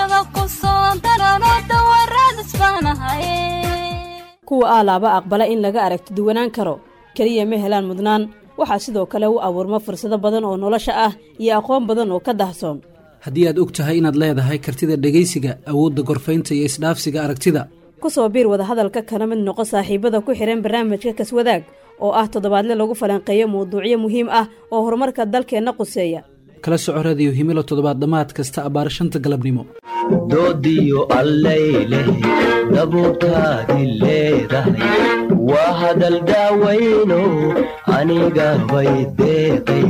bulshada ku soo darano dawaraadas baanahaye kuwa aalaaba aqbala in laga aragti duwanaan karo keliya ma helaan mudnaan waxaa sidoo kale u abuurma fursado badan oo nolosha ah iyo aqoon badan oo ka dahsoon haddii aad og tahay inaad leedahay kartida dhegaysiga awoodda gorfaynta iyo isdhaafsiga aragtida ku soo biir wadahadalka kana mid noqo saaxiibada ku xidhan barnaamijka kaswadaag oo ah toddobaadle lagu falanqeeyo mawduucyo muhiim ah oo horumarka dalkeenna quseeya kala soco radiyo himilo toddobaad dhammaad kasta abbaar shanta galabnimo doodiyo allayleh dabuurtaadi leedahay waa hadal daawayno aniga bay deeqay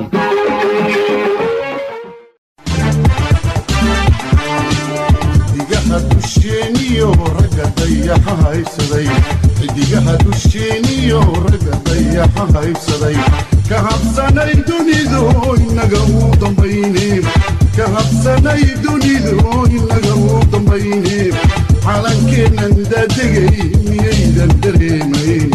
xidigaha dusheeniyo ragga dayaxa haysaday xidigaha dusheeniyo ragga dayaxa haysaday ka habsanay dunidu inaga uu dambayne ka habsanay dunidu inaga uu dambayne calankeennan daadegay miyaydan dareemayn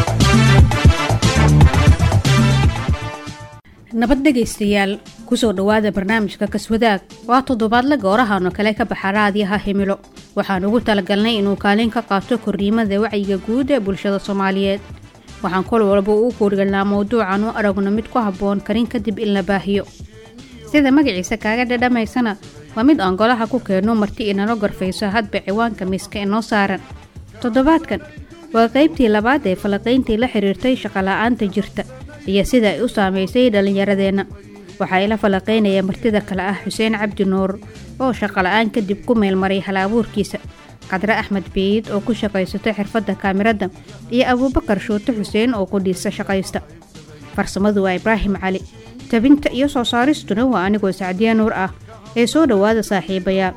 nabad dhegaystayaal kusoo dhowaada barnaamijka kaswadaag waa toddobaadle goorahan oo kale ka baxa raadiyaha himilo waxaan ugu talagalnay inuu kaalin ka qaato korriimada wacyiga guud ee bulshada soomaaliyeed waxaan kol walba uu kuurgalnaa mawduucan u aragno mid ku habboon karin kadib in la baahiyo sida magaciisa kaaga dhadhamaysana waa mid aan golaha ku keenno marti inala gorfayso hadba ciwaanka miiska inoo saaran toddobaadkan waa qaybtii labaad ee falaqayntii la xiriirtay shaqola'aanta jirta iyo sida ay u saamaysay dhallinyaradeenna waxaa ila falaqaynaya martida kale ah xuseen cabdi nuur oo shaqola'aan kadib ku meelmaray hal abuurkiisa qadre axmed biid oo ku shaqaysato xirfadda kaamirada iyo abuubakar shuute xuseen oo qudhiisa shaqaysta farsamadu waa ibraahim cali tabinta iyo soo saaristuna waa anigoo sacdiya nuur ah ee soo dhowaada saaxiibayaal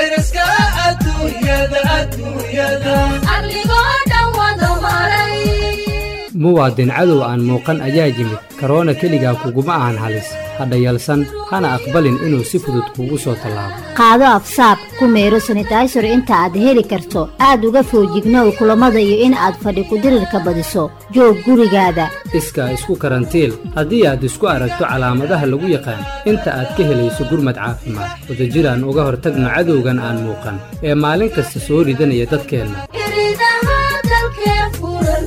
arligoo dhan wada maray muwaadin cadow aan muuqan ayaa yimid karoona keligaa kuguma ahan halis hadha yalsan hana aqbalin inuu si fudud kuugu soo tallaabo qaado afsaab ku meero sanitaysar inta aad heli karto aad uga foojignow kulammada iyo in aad fadhi kudirirka badiso joog gurigaada iskaa isku karantiil haddii aad isku aragto calaamadaha lagu yaqaan inta aad ka helayso gurmad caafimaad wadajiraan uga hortagno cadowgan aan muuqan ee maalin kasta soo ridanaya dadkeenna iridaha dalkee furan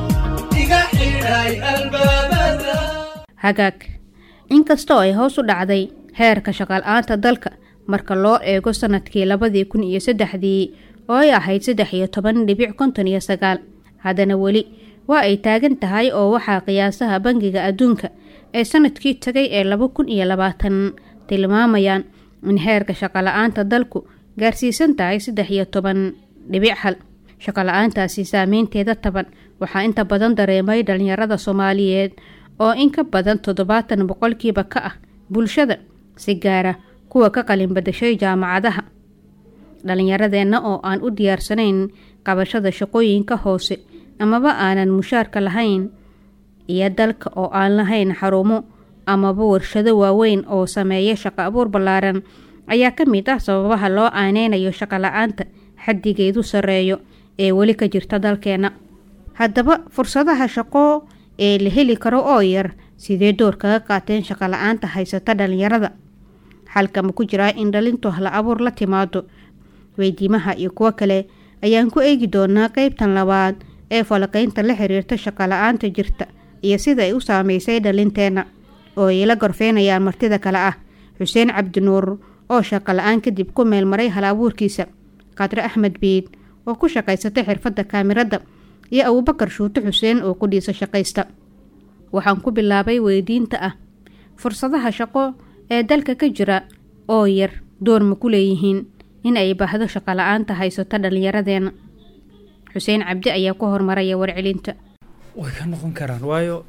hagaag inkastoo ay hoos u dhacday heerka shaqal-aanta dalka marka loo eego sanadkii labadii kun iyo saddexdii oo ay ahayd saddex iyo toban dhibic konton iyo sagaal haddana weli waa ay taagan tahay oo waxaa qiyaasaha bangiga adduunka ee sanadkii tagay ee laba kun iyo labaatan tilmaamayaan in heerka shaqala-aanta dalku gaarsiisan tahay saddex iyo toban dhibic hal shaqala-aantaasi saameynteeda taban waxaa inta badan dareemay dhalinyarada soomaaliyeed oo in ka badan toddobaatan boqolkiiba ka ah bulshada si gaara kuwa ka qalin badashay jaamacadaha dhalinyaradeenna oo aan u diyaarsanayn qabashada shaqooyinka hoose amaba aanan mushaarka lahayn iyo dalka oo aan lahayn xarumo amaba warshado waaweyn oo sameeya shaqo abuur ballaaran ayaa ka mid ah sababaha loo aaneynayo shaqo la-aanta xaddigeedu sarreeyo ee weli ka jirta dalkeena haddaba fursadaha shaqo ee la heli karo oo yar sidee door kaga qaateen shaqo la-aanta haysata dhalinyarada xalka ma ku jiraa in dhalintu hla abuur la timaado weydiimaha iyo kuwo kale ayaan ku eegi doonaa qeybtan labaad ee falaqaynta la xiriirta shaqo la-aanta jirta iyo sida ay u saameysay dhalinteenna oo ay la gorfeynayaan martida kale ah xuseen cabdinuur oo shaqo la-aan kadib ku meelmaray hal abuurkiisa qadre axmed biid oo ku shaqaysata xirfadda kaamirada iyo abuubakar shuute xuseen oo ku dhiisa shaqaysta waxaan ku bilaabay weydiinta ah fursadaha shaqo ee dalka ka jira oo yar door ma ku leeyihiin in ay baahdo shaqo la-aanta haysato dhallinyaradeena xuseen cabdi ayaa ku hormaraya warcelinta way ka noqon karaan waayo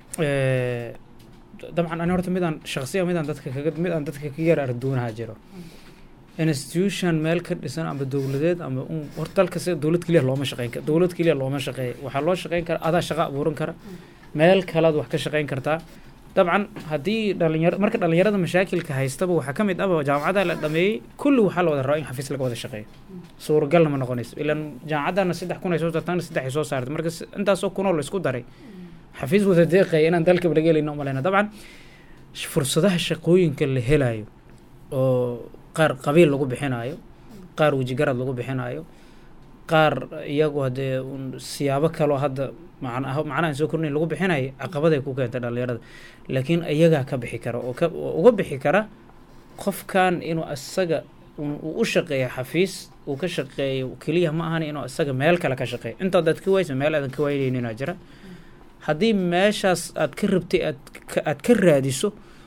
dabcan ani horta midaan shaqsiya midaan dadka kaga mid aan dadka ka yar arduunaha jiro institution meel ka dhisan ama dowladeed ama un horta dalka si dowlad keliya looma shaqeyn kara dowlad keliya looma shaqeeya waxaa loo shaqeyn kara adaa shaqo abuuran kara meel kalead wax ka shaqeyn kartaa dabcan haddii dhalinyaro marka dhalinyarada mashaakilka haystaba waxaa ka mid aba jaamacadaha la dhameeyey kulli waxaa la wada rabaa in xafiis laga wada shaqeeyo suuragalna ma noqonayso ilan jaamacadana saddex kun ay soo saartaana saddex ay soo saartay marka intaasoo kunoo la isku daray xafiis wada deeqaya inaan dalka laga helayno umaleyna dabcan fursadaha shaqooyinka la helayo oo qaar qabiil lagu bixinaayo qaar wejigarad lagu bixinaayo qaar iyagu haddee un siyaabo kaloo hadda macna macnahan soo kornayn lagu bixinayo caqabaday ku keentay dhallinyarada laakiin iyagaa ka bixi kara oo ka oo uga bixi kara qofkan inuu asaga uu u shaqeeyo xafiis uu ka shaqeeyo keliya ma ahan inuu asaga meel kale ka shaqeeyo intaad aad ka waysa meel aadan ka waynayninaa jira haddii meeshaas aad ka rabtay aad ka aad ka raadiso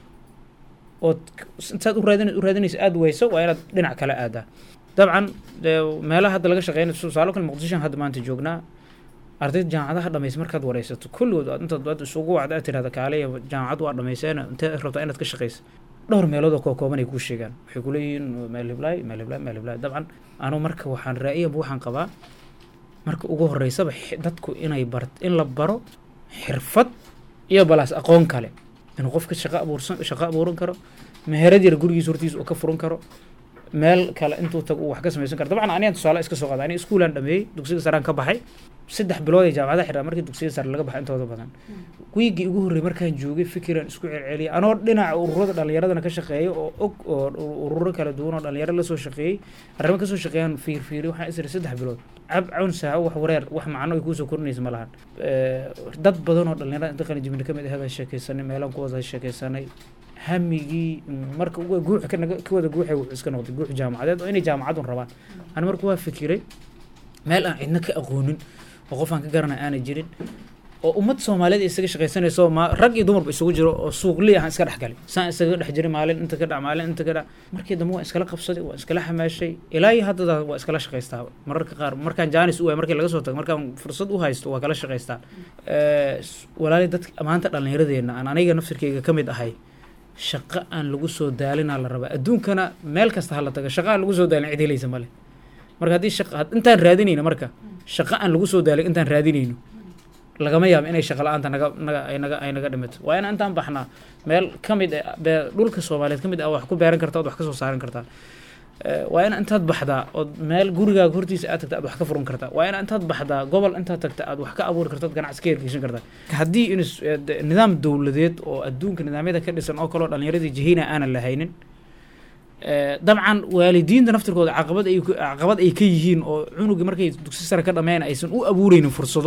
ood intaad u raadin u raadinaysa aada wayso waa inaad dhinac kale aadaa dabcan dee meelaha hadda laga shaqeynayo tusaalo kale muqdishoan hadda maanta joognaa ardayda jaamacadaha dhamaysa markaad wareysato kulligood aad intaad aad isugu wacda aad tirahda kaaliya jaamacad waa dhamayseena intee rabtaa inaad ka shaqeysa dhowr meelood oo koo kooban ay kuu sheegaan waxay ku leeyihiin meel hiblaay meel hiblaay meel hiblaay dabcan anu marka waxaan raa'iyanba waxaan qabaa marka ugu horeysaba xi- dadku inay bar in la baro xirfad iyo balaas aqoon kale inuu qofka shaqo abuursan shaqo abuuran karo meherad yar gurigiisa hortiisa uu ka furan karo meel kale intuu tago uu wax ka samaysan karo dabcan anigan tusaale iska soo qaada aniga iskuulaan dhameeyey dugsiga saraan ka baxay saddex bilood ee jaamacadaha xidhaa markii dugsiga sare laga baxay intooda badan wiigii ugu horreeyay markaan joogay fikiraan isku celceliyay anoo dhinaca ururada dhallinyaradana ka shaqeeya oo og oo ururo kala duwan oo dhalinyaro lasoo shaqeeyey arrimo kasoo shaqeeyaan fiirfiiri waxaan isiri saddex bilood cab cawn saaco wax wareer wax macno ay kuusoo korinaysa ma lahan dad badan oo dhalinyarada inta qalinjibina kamid ahayd aan sheekeysanay meelaan ku wada sheekeysanay hamigii marka uga guux ka naga ka wada guuxay wuxuu iska noqday guux jaamacadeed oo inay jaamacadun rabaan ani marka waa fikiray meel aan cidna ka aqoonin oo qof aan ka garanay aanay jirin oo ummad soomaaliyeed ay isaga shaqaysanayso ma rag iyo dumarba isugu jiro oo suuqli ahaan iska dhex galay saan isaga dhex jiray maalin inta ka dhac maalin inta ka dhac markii dambe waan iskala qabsaday waan iskala xamaashay ilaa iyo haddada waa iskala shaqaystaa mararka qaar markaan jaanis u waay markii laga soo tago markaan fursad u haysto waa kala shaqaystaa walaali dadka maanta dhallinyaradeenna aan aniga nafsirkeyga ka mid ahay shaqo aan lagu soo daalinaa la rabaa adduunkana meel kasta hala taga shaqo aan lagu soo daalin cid helaysa male marka haddii shaqa intaan raadinayno marka shaqo aan lagu soo daalin intaan raadinayno lagama yaabo inay shaqa la-aanta naga naga ay naga ay naga dhimato waa in intaan baxnaa meel ka mid ah bee dhulka soomaaliyeed ka mid ah wax ku beeran karta ood wax ka soo saaran kartaa waa in intaad baxdaa ood meel gurigaaga hortiisa aad tagta aad wax ka furan kartaa waa in intaad baxdaa gobol intaad tagta aad wax ka abuuri karta ood ganacsi ka hirgeshan kartaa haddii in nidaam dowladeed oo adduunka nidaamyada ka dhisan oo kaleo dhallinyaradii jihina aanan lahaynin dabcan waalidiinta naftirkooda caqabad ay caqabad ay ka yihiin oo cunugii markay dugsi sare ka dhammeyn aysan u abuureynin fursado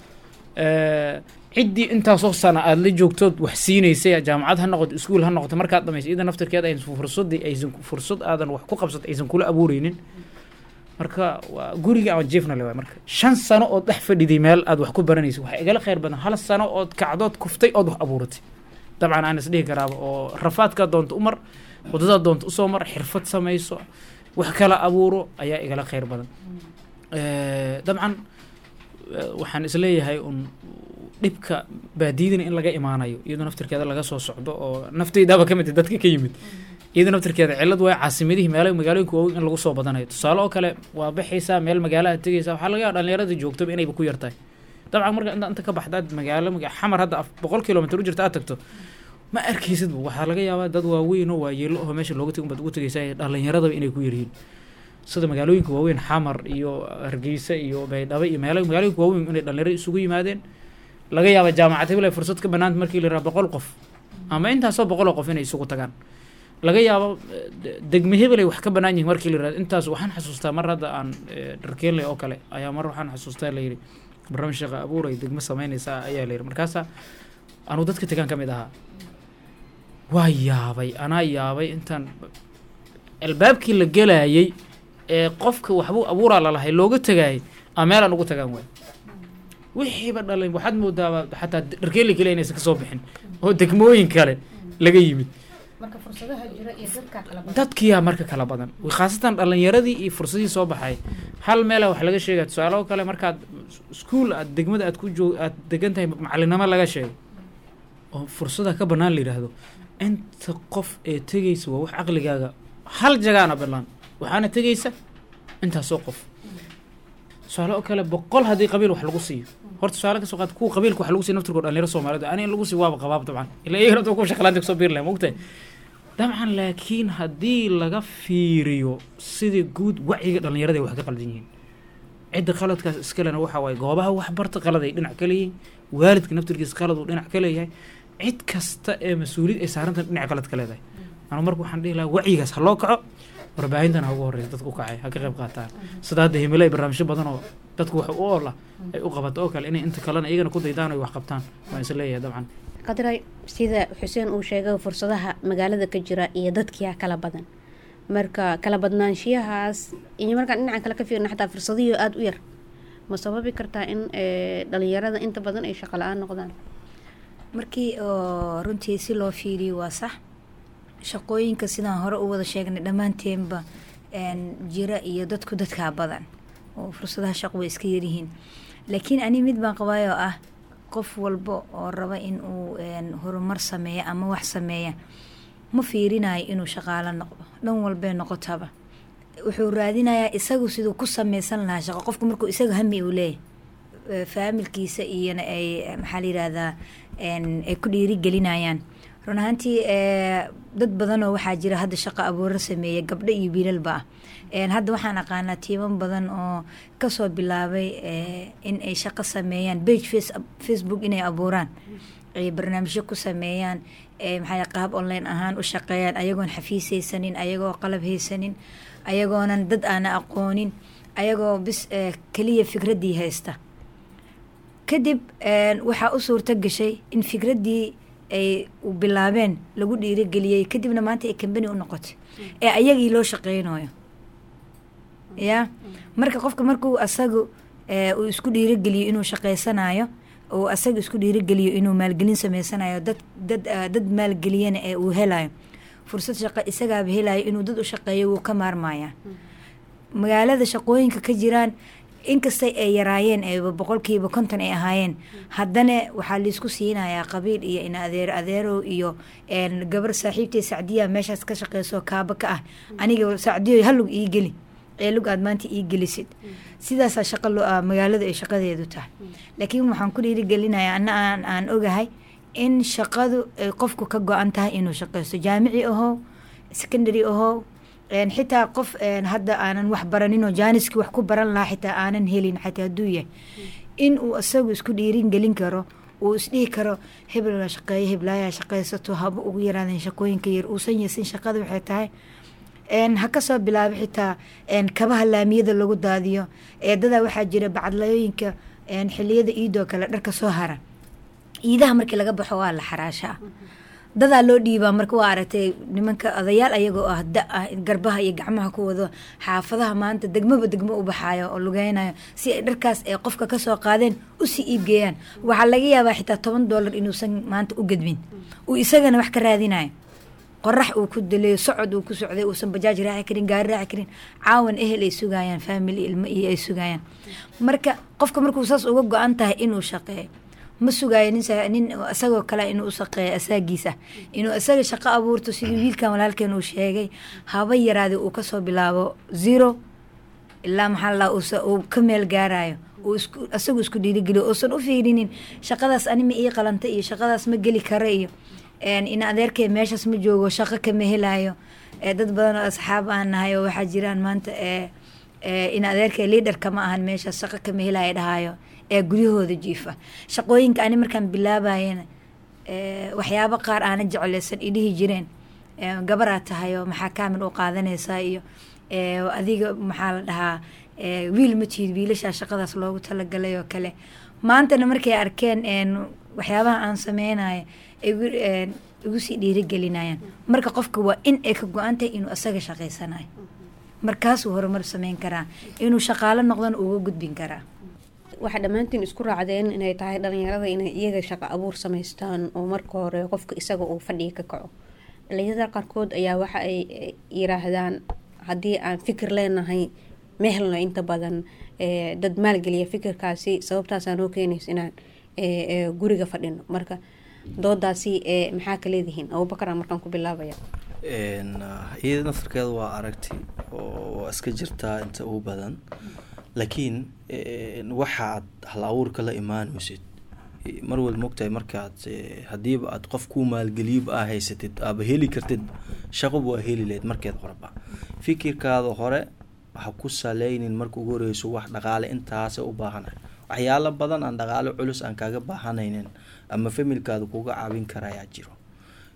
ciddii intaasoo sana aada la joogtood wax siinaysay jaamacad ha noqoto iskuul ha noqoto markaad dhamaysa iyada naftirkeeda aysan fursadii aysan fursad aadan wax ku qabsat aysan kula abuureynin marka waa guriga aan jiefna le waay marka shan sano ood dhex fadhiday meel aad wax ku baranaysa waxaa igala khayr badan hal sano ood kacdood kuftay ood wax abuuratay dabcan aan isdhihi karaaba oo rafaadkaa doonta umar waddadaa doonta usoo mar xirfad samayso wax kala abuuro ayaa igala khayr badan dabcan waxaan isleeyahay un dhibka baadiyadana in laga imaanayo iyadoo naftirkeeda laga soo socdo oo nafteydaaba ka mid ah dadka ka yimid iyadoo naftirkeeda cillad waa caasimadihii meela magaalooyinka waaweyn in lagu soo badanayo tusaale oo kale waa baxaysaa meel magaalaha tegaysaa waxaa laga yaaba dhallinyarada joogtaba inayba ku yartahay dabcan marka inta inta ka baxdaad magaalo xamar hadda boqol kilomitr u jirta aad tagto ma arkaysidba waxaa laga yaabaa dad waaweyn oo waayeelo oo meesha looga tegi baad ugu tegaysaa dhallinyaradaba inay ku yaryihiin sida magaalooyinka waaweyn xamar iyo hargeysa iyo baydhabo iyo meelo magaalooyinka waaweyn inay dhalinyaro isugu yimaadeen laga yaaba jaamacad hebel ay fursad ka banaanta markii la yiraha boqol qof ama intaasoo boqoloo qof inay isugu tagaan laga yaabo degme hebel ay wax ka banaan yihin markii la yirahdo intaas waxaan xasuustaa mar hadda aan dharkeenley oo kale ayaa mar waxaan xasuustaa la yidhi barnaamij shaqa abuur ay degmo sameynaysaa ayaa la yidhi markaasaa anuu dadka tegaan ka mid ahaa waa yaabay anaa yaabay intaan albaabkii la gelaayay ee qofka waxbuu abuuraa lalahay looga tagaayay a meelaan ugu tagaan waay wixiiba dhalin waxaad moodaaba xataa dharkeeli kale inaysan kasoo bixin oo degmooyin kale laga yimid dadkiyaa marka kala badan khaasatan dhalinyaradii iyo fursadihii soo baxay hal meela wax laga sheegaya tusaale oo kale markaad iskuol aad degmada aad ku joog aad degan tahay macalinimo laga sheego oo fursada ka banaan la yidhaahdo inta qof ee tegaysa waa wax caqligaaga hal jagaana banaan waxaana tegaysa intaasoo qof tusaale oo kale boqol haddii qabiil wax lagu siiyo horta tusaale kasoo qaad kuwa qabiilka wax lagu siiyo naftirkoo dhalinyaro soomaaliyeed ani in lagu siiyo waaba qabaab dabcan ila iyagana kuwa shaqalaanta kusoo biiri lahay mogtahay dabcan laakiin haddii laga fiiriyo sidii guud wacyiga dhalinyarada ay wax ka qaldan yihiin cidda qaladkaas iskalena waxa waaye goobaha waxbarta qalad ay dhinac ka leeyihiin waalidka naftirkiisa qalad uu dhinac ka leeyahay cid kasta ee mas-uuliyad ay saarantahay dhinac qalad ka leedahay anu marka waxaan dhihi lahaa wacyigaas ha loo kaco warbaahintan ha ugu horeysa dadka u kacay ha ka qayb qaataan sida hadda himilo ay barnaamijyo badan oo dadku wax u oola ay u qabato oo kale inay inta kalena iyagana ku daydaan oo ay wax qabtaan waan is leeyahay dabcan qadray sida xuseen uu sheegay fursadaha magaalada ka jira iyo dadkia kala badan marka kala badnaanshiyahaas iyo markaan dhinacan kale ka fiirna xataa fursadihii aada u yar ma sababi kartaa in eh, dhalinyarada inta badan ay shaqo la-aan noqdaan markii oo runtii si loo fiiriyo waa sax shaqooyinka sidaan hore u wada sheegnay dhammaanteenba een, jira iyo dadku dadkaa badan oo fursadaha shaqo way iska yaryihiin laakiin ani mid baan qabaayoo ah qof walba oo raba in uu een, horumar sameeya ama wax sameeya ma fiirinayo inuu shaqaalo noqdo dhan walbee noqotaba wuxuu raadinayaa isagu siduu ku sameysan lahaa shaqo qofku markuu isaga hami uu leeyahay Eh, faamilkiisa iyona ay eh, maxaa la yirahdaa een, ay ku dhiirigelinayaan run ahaantii eh, dad badanoo waxaa jira hadda shaqo abuuro sameeya gabdho iyo wiilalba ah Een, hadda waxaan aqaanaa tiiman badan oo kasoo bilaabay eh, in ay shaqo sameeyaan page face facebook inay abuuraan ay barnaamijyo ku sameeyaan eh, maxaa la- qaab online ahaan u shaqeeyaan ayagoon xafiis haysanin ayagoo qalab haysanin ayagoonan dad aana aqoonin ayagoo bis eh, keliya fikraddii haysta kadib een, waxaa u suurto gashay in fikraddii ay u bilaabeen lagu dhiirigeliyey kadibna maanta ay kambani u noqotay ee ayagii loo shaqeynayo ya marka qofka markuu asagu eh, uu isku dhiirigeliyo inuu shaqeysanayo uu asaga isku dhiirigeliyo inuu maalgelin sameysanayo dad dad ah, dad maalgeliyana ee uu helayo fursad shaqo isagaaba helayo inuu dad u shaqeeyo wuu ka maarmayaa magaalada shaqooyinka ka jiraan inkastay ay yaraayeen ee boqolkiiba konton ay ahaayeen haddana waxaa laisku siinayaa qabiil iyo in adeer adeerow iyo een, gabar saaxiibtay sacdiya meeshaas ka shaqeyso kaaba ka ah aniga sacdiyo halug ii geli ee lug aad maanta ii gelisid sidaasaa shaqo loo ah magaaladu ay shaqadeedu tahay laakiin waxaan ku dhiirigelinayaa ana aan aan ogahay in shaqadu ay qofku ka go-an tahay inuu shaqeysto jaamici ahow secondary ahow een, xitaa qof een, hadda aanan wax baraninoo jaaniski wax ku baran lahaa xitaa aanan helin xataa hadduu yahay in uu isagu isku dhiirin gelin karo uu isdhihi karo hebel la shaqeeyo heblaaya shaqeysato haba ugu yaraadeen shaqooyinka yar uusan yeesin shaqada waxay tahay een, ha kasoo bilaabo xitaa een, kabaha laamiyada lagu daadiyo eedadaa waxaa jira bacadlayooyinka een, xiliyada iidoo kale dharka soo hara iidaha markii laga baxo waa la xaraashaa dadaa loo dhiibaa marka waa aragtay nimanka odayaal ayagoo ah da ah garbaha iyo gacmaha ku wado xaafadaha maanta degmaba degmo u baxaayo oo lugeynayo si ay dharkaas ay qofka kasoo qaadeen usii iibgeeyaan waxaa laga yaabaa xitaa toban doolar inuusan maanta u gedmin uu isagana wax ka raadinayo qorax uu ku daleeyo socod uu ku socday uusan bajaaj raaci karin gaari raaci karin caawan ehel ay sugayaan family ilmo iyo ay sugayaan marka qofka markuu saas uga go-an tahay inuu shaqeeyo ma sugaayo nin sa- nin isagoo kale inuu u shaqeeyo asaagiisa inuu isaga shaqo abuurto sidii wiilkan walaalkeen uu sheegay haba yaraade uu kasoo bilaabo zero ilaa maxaa la dhahaa uu ka meel gaarayo uu isku isagu isku dhiirigeliyo uusan u fiirinin shaqadaas ani ma ii qalanta iyo shaqadaas ma geli kara iyo een, in adeerkay meeshaas ma joogo shaqo kama helayo ee, dad badan oo asxaab aan nahay oo waxaa jiraan maanta ee ee, in adeerkay liidarka ma ahan meeshaas shaqo kama helayo dhahayo ee guryahooda jiifa shaqooyinka ani markaan bilaabayana ee, waxyaabo qaar aana jeclaysan idhihi jireen ee, gabaraa tahay oo maxaa kaamil u qaadanaysaa iyo ee, adiga maxaa la dhahaa ee, wiil ma tihid wiilashaa shaqadaas loogu talagalay oo kale maantana markay arkeen een, waxyaabaha aan sameynayo ay gu- een, igu sii dhiirigelinayaan marka qofka waa in ay ka go-an tahay inuu asaga shaqaysanayo markaasuu horumar sameyn karaa inuu shaqaalo noqdana uga gudbin karaa waxaa dhammaantiin isku raacdeen inay tahay dhalinyarada inay iyaga shaqo abuur samaystaan oo marka hore qofka isaga uu fadhiga ka kaco dhalinyarada qaarkood ayaa waxa ay eh, yiraahdaan haddii aan fikir leenahay ma helno inta badan eh, dad maalgeliya fikirkaasi sababtaasaa noo keenaysa inaan eh, eh, guriga fadhino marka doodaasi eh, maxaa ka leedihiin abubakar markaan ku bilaabaya Een, ah, iyada naftarkeeda waa aragti oo waa iska jirtaa inta ugu badan laakiin een, waxaad hal abuurka la imaanaysid eh, mar walba mogtahay markaad eh, hadiiba aad qof ku maalgeliyaba aa haysatid aaba heli kartid shaqoba waa heli lahayd markeed horeba fikirkaada hore ha ku saleynin marka ugu horeyso wax dhaqaale intaasa u baahanahay waxyaalo badan aan dhaqaale culus aan kaaga baahanaynin ama familkaada kuga caawin karayaa jiro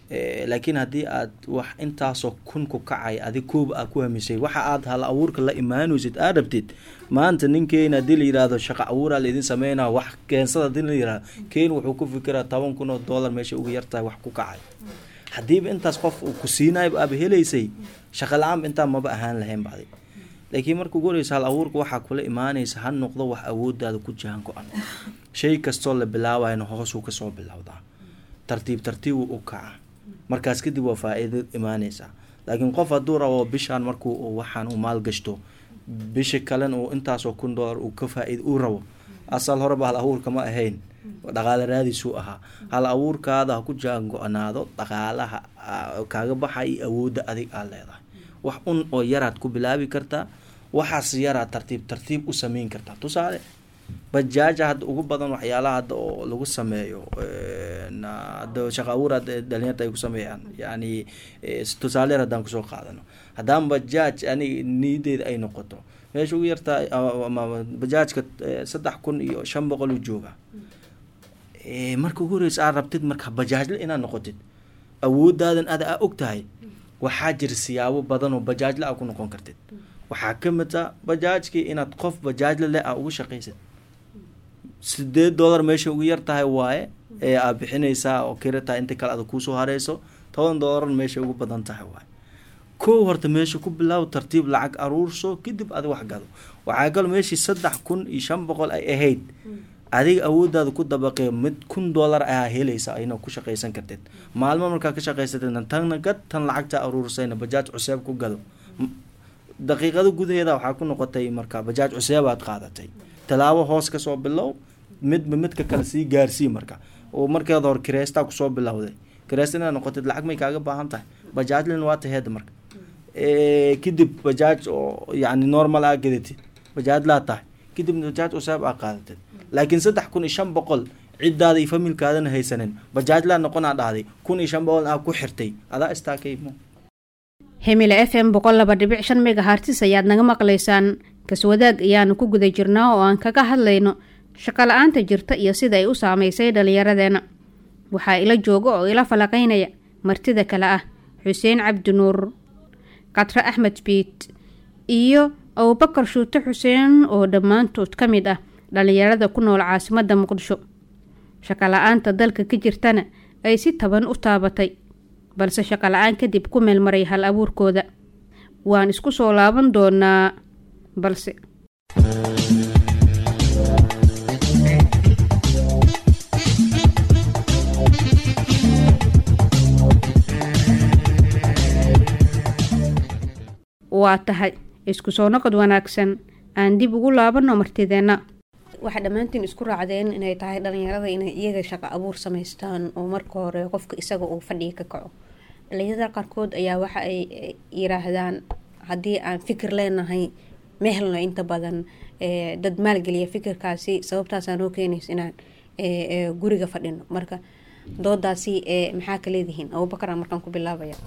laakiin haddii aad wax intaasoo kun ku kacay adig kooba aad ku hamisay waxa aad hal abuurka la imaanaysid aad rabtid maanta ninkeena haddii la yihahdo shaqa abuuraa laidin sameynaa wax keensada hadii la yihahdo keen wuxuu ku fikiraa toban kun oo dollar meesha uga yartahay wax ku kacay haddiiba intaas qof uu ku siinaayba aaba helaysay shaqa la-aanba intaa maba ahaan lahayn bacdi laakiin marka ugu horeysa hal abuurka waxaa kula imaanaysa ha noqdo wax awoodaada ku jahan go-an shay kastoo la bilaawayna hoosuu kasoo bilowdaa tartiib tartiib uu u kaca markaas kadib waa faa-iido imaaneysaa laakiin qof hadduu rabo bishaan markuu waxaan uu maalgashto bisha kalena uu intaasoo kun dollar uu ka faa-iid uu rabo asal horeba hal abuurka ma ahayn dhaqaale raadiisuu ahaa hal abuurkaada ha ku jaan go-naado dhaqaalaha kaaga baxa iyo awoodda adig aad leedahay wax un oo yaraad ku bilaabi kartaa waxaas yaraad tartiib tartiib u sameyn kartaa tusaale bajaaja hadda ugu badan waxyaalaha hadda oo lagu sameeyo hadda shaqa abuur dhalinyarta ay ku sameeyaan yani tusaale yar haddaan kusoo qaadano haddaan bajaaj ani niyadeeda ay noqoto meesha ugu yartaa bajaajka saddex kun iyo shan boqol u jooga marka ugu horeysa aad rabtid marka bajaajle inaad noqotid awoodaadan ada aa og tahay waxaa jira siyaabo badan oo bajaajle aa ku noqon kartid waxaa ka mid a bajaajkii inaad qof bajaajle leh aa ugu shaqaysid sideed dollar meesha ugu yar tahay waaye ee aad bixinaysaa oo kira tahay inta kale ada kuusoo hareyso toban dollar meesha ugu badan tahay waaye kow horta meesha ku bilaaw tartiib lacag aruurso kadib adi wax gado waxaa kalo meeshii saddex kun iyo shan boqol ay ahayd adiga awoodaada ku dabaqee mid kun dollar ayaa helaysa ayna ku shaqaysan kartid maalmo markaa ka shaqaysatid tanna gad tan lacagta aruursayna bajaaj cuseeb ku gado daqiiqado gudaheeda waxaa ku noqotay marka bajaaj cuseebaad qaadatay tallaabo hoos kasoo bilow midba midka kale sii gaarsii marka oo markeeda hor kireystaa kusoo bilowday kireysta inaad noqotid lacag may kaaga baahan tahay bajaajlin waa taheed marka kadib bajaaj oo yani normal aa gadatid bajaajlaa tahay kadib bajaaj cuseeb aa qaadatid laakiin saddex kun iyo shan boqol ciddaada iyo familkaadana haysanin bajaajlaa noqonaa dhahday kun iyo shan boqol aa ku xirtay adaa istaakaymo hemile f m boqol laba dhibic shan megahartis ayaad naga maqlaysaan kaswadaag ayaanu ku guda jirnaa oo aan kaga hadlayno shaqo la-aanta jirta iyo sida ay u saameysay dhallinyaradeenna waxaa ila jooga oo ila falaqaynaya martida kale ah xuseen cabdi nuur katre axmed biit iyo abubakar shuute xuseen oo dhammaantood ka mid ah dhallinyarada ku nool caasimadda muqdisho shaqo la-aanta dalka ka jirtana ay si taban u taabatay balse shaqo la-aan kadib ku meelmaray hal abuurkooda waan isku soo laaban doonaa balse waa tahay isku soo noqod wanaagsan aan dib ugu laabano martideenna waxaa dhammaantiin isku raacdeen inay tahay dhalinyarada inay iyaga shaqo abuur samaystaan oo marka hore qofka isaga uu fadhiga ka kaco dhalinyarada qaarkood ayaa waxa ay yiraahdaan haddii aan fikir leenahay ma helno inta badan dad maalgeliya fikirkaasi sababtaasaa noo keenaysa inaan guriga fadhino marka doodaasi maxaa ka leedihiin abubakar aan markaan ku bilaabaya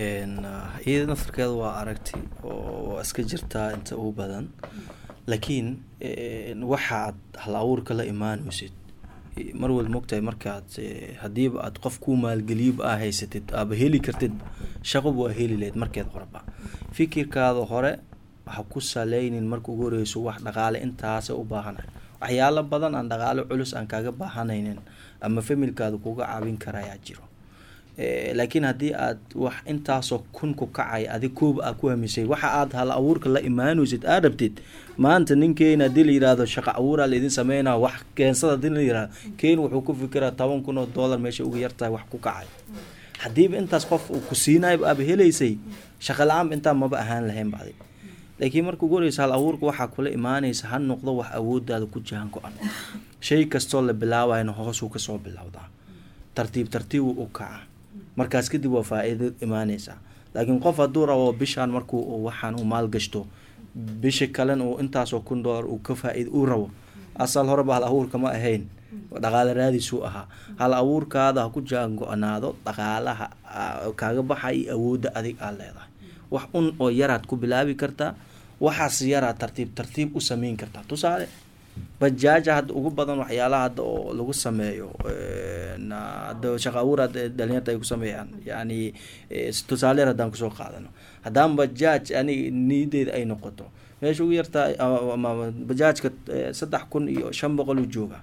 iyada naftarkeeda waa aragti oo iska jirtaa inta ugu badan laakiin waxa aad hal abuurka la imaanaysid mar wal mogtahay markaad hadiiba aad qof ku maalgeliyaba aa haysatid aaba heli kartid shaqoba waa heli lahayd markeed horeba fikirkaada hore ha ku saleynin marka ugu horeyso wax dhaqaale intaasa u baahanahay waxyaalo badan aan dhaqaale culus aan kaaga baahanaynin ama familkaada kuga caawin karayaa jiro laakiin haddii aad wax intaasoo kun ku kacay adig kooba aad ku hamisay waxa aad hal abuurka la imaanaysid aad rabtid maanta ninkeena haddii la yihahdo shaqa abuuraa laidin sameynaa wax keensada hadii la yihahdo keen wuxuu ku fikiraa toban kun oo dollar meesha uga yartahay wax ku kacay haddiiba intaas qof uu ku siinaayba aaba helaysay shaqa la-aanba intaa maba ahaan lahayn bacdi laakiin marka ugu horeysa hal abuurka waxaa kula imaanaysa ha noqdo wax awoodaada ku jahan go-an shay kastoo la bilaawayna hoosuu kasoo bilowdaa tartiib tartiib u kaca markaas kadib waa faa-iido imaaneysaa laakiin qof hadduu rabo bishaan markuu waxaan uu maalgashto bisha kalena uu intaasoo kun dollar uu ka faa-iid uu rabo asal horeba hal abuurka ma ahayn dhaqaale raadiisuu ahaa hal abuurkaada ha ku jaan go-naado dhaqaalaha kaaga baxa iyo awoodda adig aad leedahay wax un oo yaraad ku bilaabi kartaa waxaas yaraad tartiib tartiib u sameyn kartaa tusaale bajaaja hadda ugu badan waxyaalaha hadda oo lagu sameeyo na hadda shaqa abuur hadda dhalinyarta ay ku sameeyaan yani tusaaleer haddaan kusoo qaadano haddaan bajaaj ani niyadeeda ay noqoto meesha ugu yartaa ama bajaajka saddex kun iyo shan boqol u jooga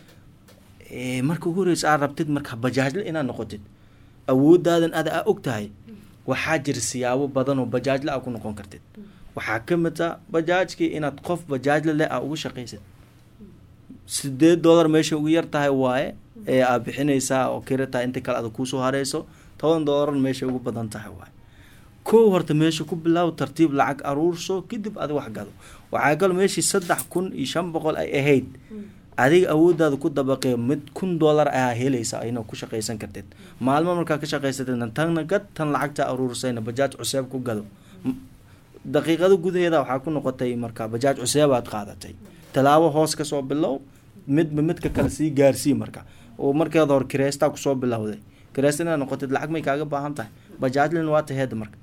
marka ugu horeysa aad rabtid marka bajaajle inaad noqotid awoodaadan ada aa og tahay waxaa jira siyaabo badan oo bajaajle aa ku noqon kartid waxaa ka mid a bajaajkii inaad qof bajaajle leh aa ugu shaqaysid sideed dollar meesha ugu yar tahay waaye ee aad bixinaysaa oo kira tahay inta kale ada kuusoo hareyso toban dollar meesha ugu badan tahay waaye kow horta meesha ku bilaaw tartiib lacag aruurso kadib adi wax gado waxaa kalo meeshii saddex kun iyo shan boqol ay ahayd adiga awoodaada ku dabaqee mid kun dollar ayaa helaysa ayna ku shaqaysan kartid maalmo markaa ka shaqaysatidna tanna gad tan lacagta aruursayna bajaaj cuseeb ku gado daqiiqada gudaheeda waxaa ku noqotay marka bajaaj cuseebaad qaadatay tallaabo hoos kasoo bilow midba midka kale sii gaarsii marka oo markeeda hor kireystaa kusoo bilowday kireysta inaad noqotid lacag may kaaga baahan tahay bajaajlin waa taheed marka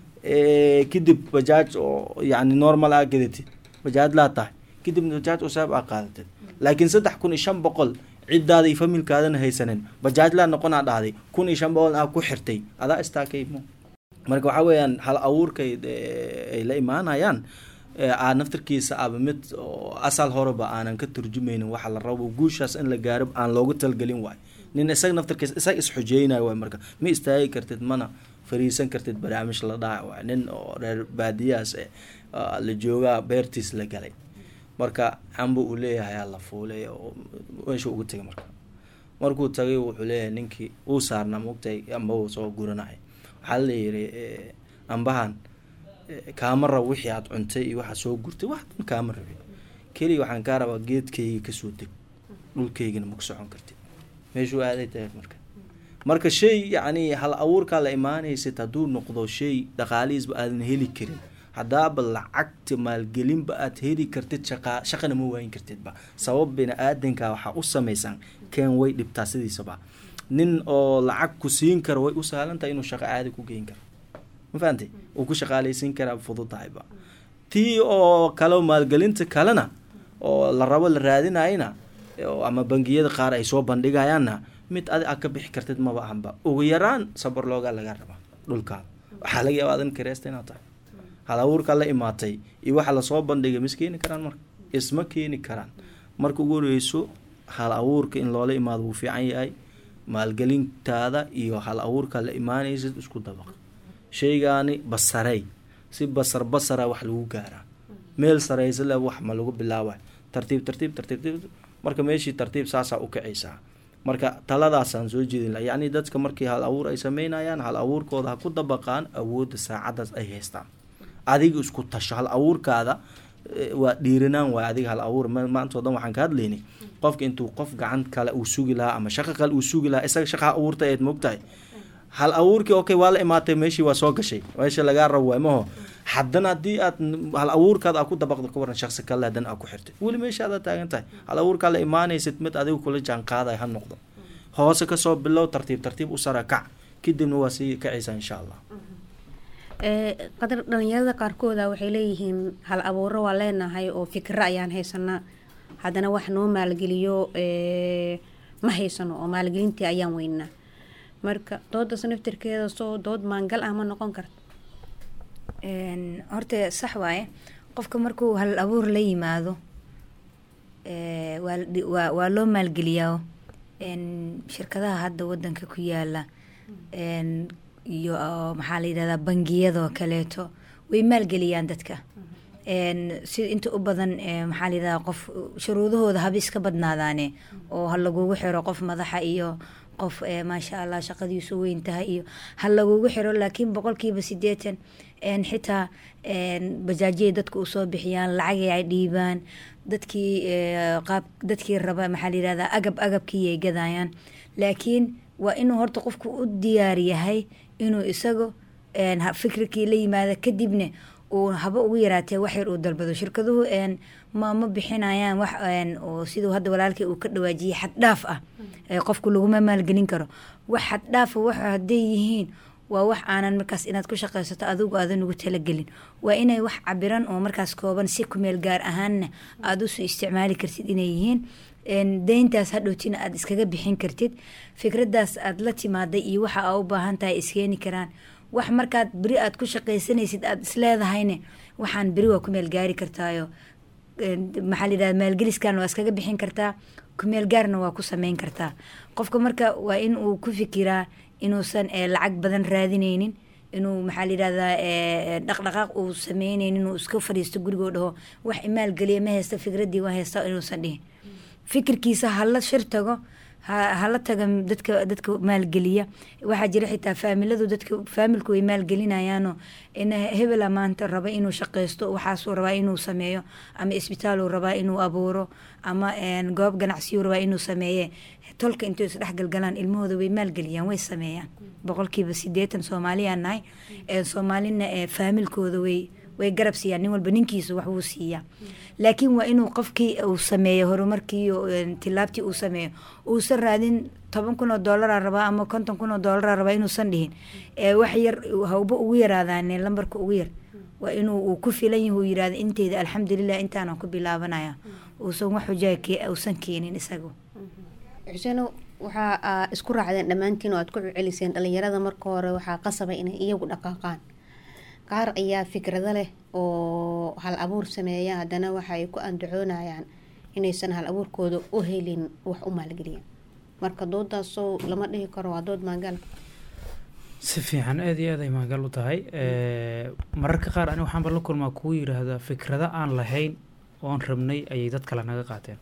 kadib bajaaj oo yani normal aa gadatid bajaajlaa tahay kadib bajaaj cuseeb aa qaadatid laakiin saddex kun iyo shan boqol ciddaada iyo familkaadana haysanin bajaajlaa noqonaa dhahday kun iyo shan boqol aa ku xirtay adaa istaakay marka waxaa weeyaan hal abuurkay ay la imaanayaan aa naftarkiisa aba mid asal horeba aanan ka turjumaynin waxa la rabo guushaas in la gaaro aan loogu talgelin waayo nin isaga naftarkiisa isaga isxujeynayo waay marka ma istaagi kartid mana fariisan kartid barnaamij la dhaca waay nin oo reer baadiyahaas la joogaa beertiis la galay marka camba uu leeyahay aa la fuulay oo meesha ugu tegay marka markuu tagay wuxuu leeyahay ninkii uu saarnaa mogtahay amba uu soo guranay waxaa la yiri ambahan kaama rabo wixii aad cuntay iyo waxaad soo gurtay wax dhan kaama rabin keliya waxaan kaa rabaa geedkayga kasoo deg dhulkaygana maku socon kartid meeshuu aaday tahay marka marka shay yacni hal abuurkaa la imaanaysid hadduu noqdo shay dhaqaalihiisba aadan heli karin haddaaba lacagta maalgelinba aad heli kartid shaqa shaqana ma waayin kartidba sabab bini aadanka waxaa u samaysan keen way dhibtaa sidiisaba nin oo lacag ku siin karo way u sahlan tahay inuu shaqo caadi ku geyn karo ma fahamtay uu ku shaqaaleysiin karaa fudud tahayba tii oo kale maalgelinta kalena oo la rabo la raadinayana ama bangiyada qaar ay soo bandhigayaanna mid adi aad ka bixi kartid maba ahanba ugu yaraan sabar loogaa laga rabaa dhulkaada waxaa laga yaaba adan kareesta inaad tahay hal abuurkaa la imaatay iyo waxa lasoo bandhigay mis keeni karaan marka isma keeni karaan marka ugu horeyso hal abuurka in loola imaado wuu fiican yahay maalgelintaada iyo hal abuurkaa la imaanaysid isku dabaq shaygaani basarey si basar basara wax lagu gaaraa meel sareysa le wax ma lagu bilaabay tartiib tartiib tartiib marka meeshii tartiib saasaa u kacaysaa marka taladaasaan soo jeedin laha yacni dadka markii hal abuur ay sameynayaan hal abuurkooda ha ku dabaqaan awoodda saacadaas ay haystaan adiga isku tasho hal abuurkaada waa dhiiranaan waay adiga hal abuur maantao dhan waxaan ka hadlaynay qofka intuu qof gacan kale uu sugi lahaa ama shaqo kale uu sugi lahaa isaga shaqa abuurta eed mogtahay hal abuurkii okay waa la imaatay meeshii waa soo gashay meesha lagaa rabo waay maho haddana haddii aad hal abuurkaada aa ku dabaqdo ka waran shaqsi kale haddana aa ku xirtay weli meesha adaa taagan tahay hal abuurkaa la imaanaysid mid adiga kula jaan qaaday ha noqdo hoose kasoo bilow tartiib tartiib u sara kac kadibna waa sii kacaysaa insha allah qadar dhalinyarada qaarkooda waxay leeyihiin hal abuuro waa leenahay oo fikro ayaan haysanaa haddana wax noo maalgeliyo ma haysano oo maalgelintii ayaan weynaa marka doodas naftirkeeda soo dood maangal ah ma noqon karta horta sax waaye qofka markuu hal abuur la yimaado waa waa loo maalgeliyaa shirkadaha hadda wadanka ku yaala iyo maxaa la yidhahdaa bangiyadoo kaleeto way maalgeliyaan dadka sida inta u badan maxaa la yidhahdaa qof shuruudahooda haba iska badnaadaane oo ha lagugu xiro qof madaxa iyo qof maasha allah shaqadiisu weyn tahay iyo ha lagugu xiro laakiin boqolkiiba sideetan xitaa bajaajyay dadka usoo bixiyaan lacagay ay dhiibaan dadkii qaab dadkii raba maxaa la yidhahdaa agab agabkii ay gadayaan laakiin waa inuu horta qofku u diyaar yahay inuu isagu fikirkii la yimaado kadibna uu haba ugu yaraatee wax yar uu dalbado shirkaduhu ma ma bixinayaan wax oo siduu hadda walaalkii uu ka dhawaajiyay xad dhaaf ah qofku laguma maalgelin karo wax xad dhaafa wax hadday yihiin waa wax aanan markaas inaad ku shaqaysato adigu aadan ugu talagelin waa inay wax cabiran oo markaas kooban si kumeel gaar ahaanna aada usoo isticmaali kartid inay yihiin deyntaas hadhowtina aada iskaga bixin kartid fikradaas aada la timaaday iyo waxa aa u baahan tahay iskeeni karaan wax markaad beri aad ku shaqaysanaysid aada isleedahayne waxaan beri waa ku meel gaari kartaayo maxaa layidhahda maalgeliskan waa iskaga bixin kartaa kumeel gaarna waa ku sameyn kartaa qofka marka waa in uu ku fikiraa inuusan lacag badan raadineynin inuu maxaa layidhahdaa dhaqdhaqaaq uu sameyneynin inuu iska fadhiisto gurigoo dhaho wax imaalgeliya ma haysta fikraddii waa haysta inuusan dhihin fikirkiisa hala shir tago hala taga dadka dadka maalgeliya waxaa jira xitaa faamiladu dadka faamilku way maalgelinayaano in hebela maanta raba inuu shaqaysto waxaasuu rabaa inuu sameeyo ama isbitaaluu rabaa inuu abuuro ama goob ganacsiyuu rabaa inuu sameeye tolka intay isdhexgalgalaan ilmahooda way maalgeliyaan way sameeyaan boqolkiiba sideetan soomaaliyaan nahay soomaalina faamilkooda way way garab siiyaan nin walba ninkiisa wax wuu siiyaa laakiin waa inuu qofkii uu sameeyo horumarkii tilaabtii uu sameeyo uusan raadin toban kun oo doolara rabaa ama konton kun oo doolara rabaa inuusan dhihin wax yar hawba ugu yaraadaane lambarka ugu yar waa inuu uu ku filan yahi uu yirahdo inteyda alxamdulilah intaanan ku bilaabanaya uusan wax xujaa uusan keenin isagu xuseeno waxaa isku raacdeen dhammaantiin oo aad ku celiseen dhalinyarada marka hore waxaa qasaba inay iyagu dhaqaaqaan qaar ayaa fikrado leh oo hal abuur sameeya haddana waxaay ku andacoonayaan inaysan hal abuurkooda u helin wax u maalgeliya marka doodaasoo lama dhihi karo waa dood maangaal si fiican aada iyo aad ay maangal u tahay mararka qaar ani waxaanba la kulmaa kugu yiraahdaa fikrado aan lahayn oon rabnay ayay dad kale naga qaateen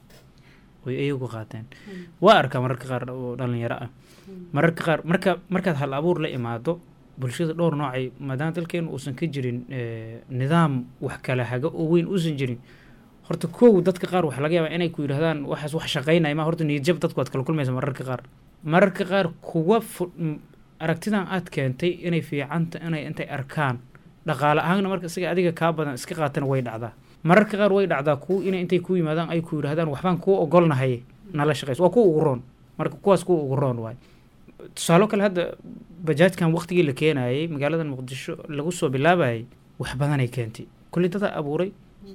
oy iyagu qaateen waa arkaa mararka qaar oo dhalinyaro ah mararka qaar marka markaad hal abuur la imaado bulshada dhowr noocay maadaama dalkeenu uusan ka jirin nidaam wax kala haga oo weyn uusan jirin horta kow dadka qaar waxa laga yaabaa inay ku yidhahdaan waxaas wax shaqaynaya ma horta niyadjab dadku waad kala kulmaysa mararka qaar mararka qaar kuwa aragtidan aad keentay inay fiicanta inay intay arkaan dhaqaale ahaanna marka isaga adiga kaa badan iska qaatana way dhacdaa mararka qaar way dhacdaa kuwa inay intay ku yimaadaan ay ku yidhahdaan waxbaan kuu ogolnahay nala shaqayso waa kuwa ugu roon marka kuwaas kuwa ugu roon waay tusaalo kale hadda bajaajkan waqtigii la keenayay magaalada muqdisho lagu soo bilaabayay wax badanay keentay kulli dadaa abuuray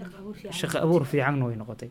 shaqo abuur fiicanna way noqotay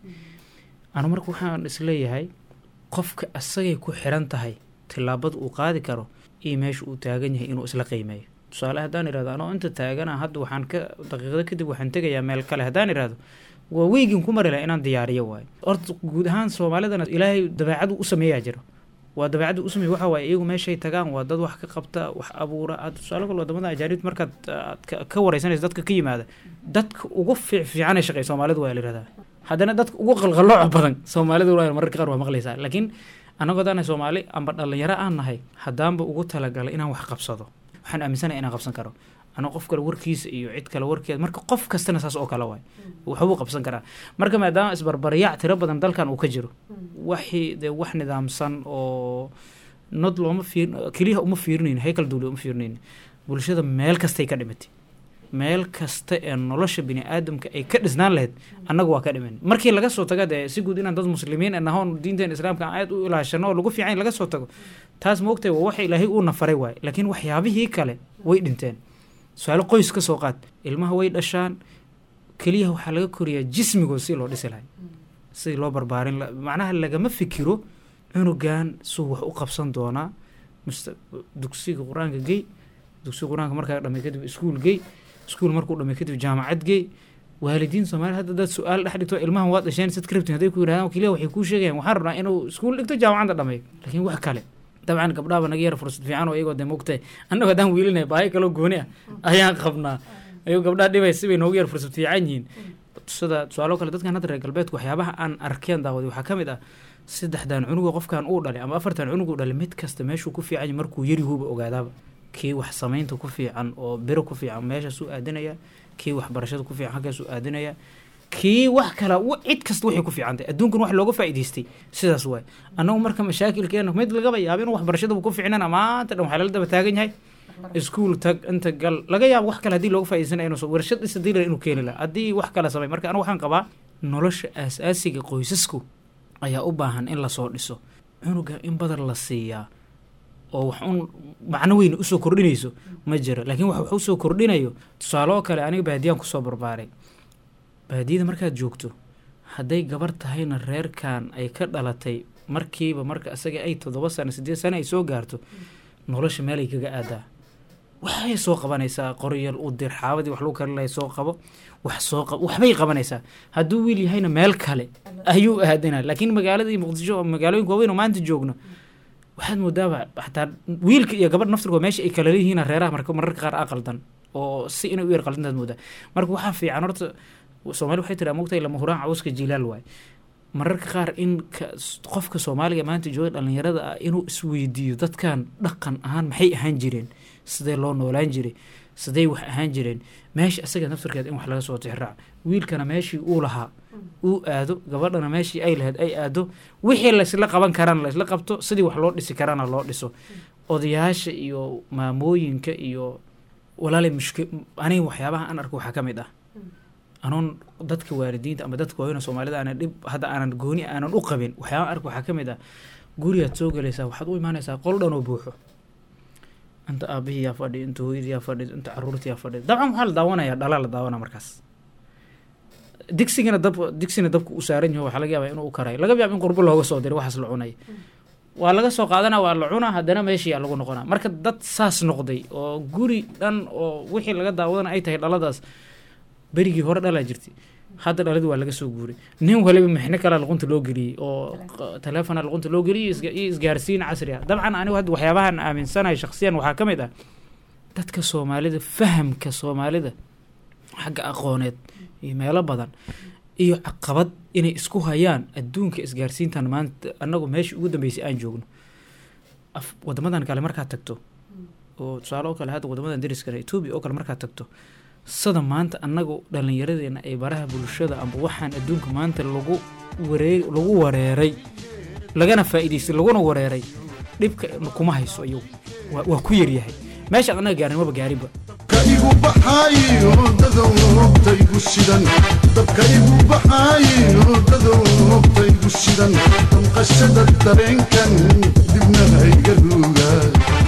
anu marka waxaan isleeyahay qofka asagay ku xiran tahay tillaabada uu qaadi karo iyo meesha uu taagan yahay inuu isla qiimeeyo tusaale haddaan irahdo anoo inta taagana hadda waxaan ka daqiiqado kadib waxaan tegayaa meel kale haddaan irahdo waa weygin ku mari laha inaan diyaariyo waayo horta guud ahaan soomaalidana ilaahay dabeecadu u sameeyaa jiro waa dabeecadda u sameey waxa waaye iyagu meeshay tagaan waa dad wax ka qabta wax abuura aad tusaale kale wadamada ajaanibta markaad aad ka wareysanaysa dadka ka yimaada dadka ugu fiic fiicanay shaqey soomaalidu waa la yirahdaa haddana dadka ugu qalqalooca badan soomaalidu waa mararka qaar waa maqlaysaa laakiin annagoo daanahay soomaali amba dhalinyaro aan nahay haddaanba ugu talagalay inaan wax qabsado waxaan aaminsanaya inaan qabsan karo anoo qof kale warkiisa iyo cid kale warkeeda marka qof kastana saas oo kale waay waxbuu qabsan karaa marka maadaama isbarbaryac tiro badan dalkan uu ka jiro waxii dee wax nidaamsan oo nod looma fiir keliyaha uma fiirinayn haykal dawli uma fiirinayn bulshada meel kastay ka dhimatay meel kasta ee nolosha bini aadamka ay ka dhisnaan lahayd annaga waa ka dhiman markii laga soo taga dee si guud inaan dad muslimiin nahoon diinteen islaamka aan aad u ilaashano oo lagu fiican laga soo tago taas moogtahay waa waxa ilaahay uu nafaray waaye laakiin waxyaabihii kale way dhinteen su-aalo qoys ka soo qaad ilmaha way dhashaan keliyaha waxaa laga koriyaa jismigood si loo dhisi lahay sidii loo barbaarin macnaha lagama fikiro cunugan suu wax u qabsan doonaa dugsiga qur-aanka gey dugsiga qur-aanka markaa dhamay kadib iskuul gey iskuul markuu dhamay kadib jaamacad gey waalidiin soomaaliya hadda dad su-aal dhex dhigto ilmahan waad dhasheen sad ka rabtin hadday ku yidhahdaan keliya waxay kuu sheegayaan waxaan rabnaa inuu iskuul dhigto jaamacadda dhameeyo laakiin wax kale dabcan gabdhaaba naga yara fursad fiican oo iyagoo dee mogtahay annago haddaan wiilinay baahi kaloo gooni ah ayaan qabnaa ayagoo gabdhaha dhibay sibay noogu yara fursad fiican yihiin sida tusaalo kale dadkan hadda reer galbeedku waxyaabaha aan arkeen daawaday waxaa ka mid ah saddexdan cunugo qofkan uu dhalay ama afartan cunug uu dhalay mid kasta meeshuu ku fiican yahay markuu yarihuuba ogaadaaba kii wax samaynta ku fiican oo biro ku fiican meeshaasuu aadinaya kii waxbarashada ku fiican halkaasuu aadinaya kii wax kala cid kasta waxay ku fiicantay adduunkan wax looga faa'iidaystay sidaas waay annagu marka mashaakilkeena mid lagaba yaaba inuu waxbarashadaba ku fiicnana maanta dhan waxaa lala daba taagan yahay iskuul tag inta gal laga yaabo wax kale haddii looga faa'iidaysanaya inuu warshad isa diilar inuu keeni laha haddii wax kale samay marka anigu waxaan qabaa nolosha aas-aasiga qoysasku ayaa u baahan in lasoo dhiso cunuga in badan la siiyaa oo wax un macno weyn usoo kordhinayso ma jiro laakiin wax wax usoo kordhinayo tusaaloo kale aniga baadiyaan kusoo barbaaray baadiyada markaad joogto hadday gabar tahayna reerkan ay ka dhalatay markiiba marka isaga ay toddoba sano sideed sano ay soo gaarto nolosha meelay kaga aadaa waxay soo qabanaysaa qoryal u dir xaabadii wax lagu karinlaya soo qabo wax soo qabo waxbay qabanaysaa hadduu wiil yahayna meel kale ayuu aadana laakiin magaaladii muqdisho oo magaalooyinka waaweyn oo maanta joogno waxaad moodaaba xataa wiilka iyo gabadh naftirkoo meesha ay kala leeyihiin reeraha marka mararka qaar aqaldan oo si inay u yar qaldantaad moodaa marka waxaa fiican horta soomaali waxay tiraa mogtahay lama huraan cawska jilaal waay mararka qaar in qofka soomaaliga maanta jooga dhalinyarada ah inuu isweydiiyo dadkan dhaqan ahaan maxay ahaan jireen sidee loo noolaan jiray sidey wax ahaan jireen meesha isaga naftirkeed in wax laga soo tixraac wiilkana meeshii uu lahaa uu aado gabadhana meeshii ay lahayd ay aado wixii laysla qaban karana laysla qabto sidii wax loo dhisi karana loo dhiso odayaasha iyo maamooyinka iyo walaalay mushki aniga waxyaabaha aan arko waxaa ka mid ah anoon dadka waalidiinta ama dadka waaweyna soomaalida aanan dhib hadda aanan gooni aanan u qabin waxyaabaha arko waxaa ka mid ah gurigaad soo gelaysaa waxaad u imaanaysaa qol dhan oo buuxo inta aabihii yaa fadhi inta hooyadii yaa fadhi inta caruurtii yaa fadhi dabcan waxaa la daawanayaa dhalaa la daawanaa markaas digsigana dab digsigana dabka u saaran yaho waxaa laga yaabaa inuu u karayo laga yaaba in qurbo looga soo diray waxaas la cunay waa laga soo qaadana waa la cunaa haddana meeshii yaa lagu noqonaa marka dad saas noqday oo guri dhan oo wixii laga daawadana ay tahay dhaladaas berigii hore dhalaa jirtay hadda dhaladii waa laga soo guuray nin waliba mixno kalea luqunta loo geliyey oo taleefona luqunta loo geliyey iyo isgaarsiin casri ah dabcan anigu hadda waxyaabahan aaminsanahay shaksiyan waxaa ka mid ah dadka soomaalida fahamka soomaalida xagga aqooneed iyo meelo badan iyo caqabad inay isku hayaan adduunka isgaarsiintan maanta annagu meesha ugu dambeysay aan joogno wadamadan kale markaad tagto oo tusaale oo kale hadda wadamadan dariskale etoobiya oo kale markaad tagto sida maanta annagu dhallinyaradeena ay baraha bulshada amba waxaan adduunka maanta lagu waree lagu wareeray lagana faa'iidaystay laguna wareeray dhibka kuma hayso iyagu waa ku yaryahay meeshaan annaga gaarin maba gaarinba igu baxaayo dadowta igu shidan dabka igu baxaayo dadowta igu shidan damqashada dareenkan dibna hayga ruugaa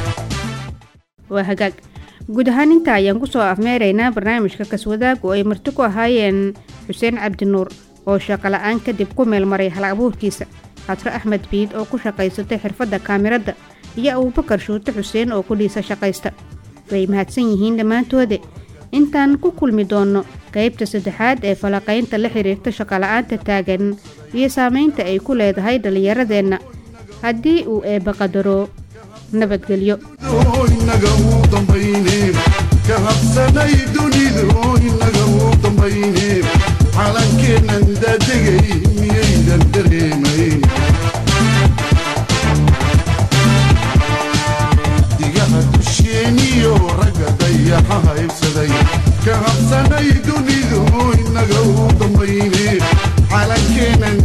waa hagaag guud ahaan intaa ayaan kusoo afmeeraynaa barnaamijka kaswadaag oo ay marti ku ahaayeen xuseen cabdinuur oo shaqola'aan kadib ku meelmaray hal abuurkiisa xadro axmed biid oo ku shaqaysatay xirfadda kaamiradda iyo abuubakar shuute xuseen oo kudhiisa shaqaysta way mahadsan yihiin dhammaantoode intaan ku kulmi doonno qaybta saddexaad ee falaqaynta la xiriirta shaqola'aanta taagan iyo saamaynta ay ku leedahay dhallinyaradeenna haddii uu eebba qadaro nabadgelyo inaga uu dambayne ka habsanay dunidu inaga uu dambayne calankeennan daadegay miyaydan dareemayn digaha dusheeniyo ragga dayaxa haybsaday ka habsanay dunidu inaga uu dambayne calankeennan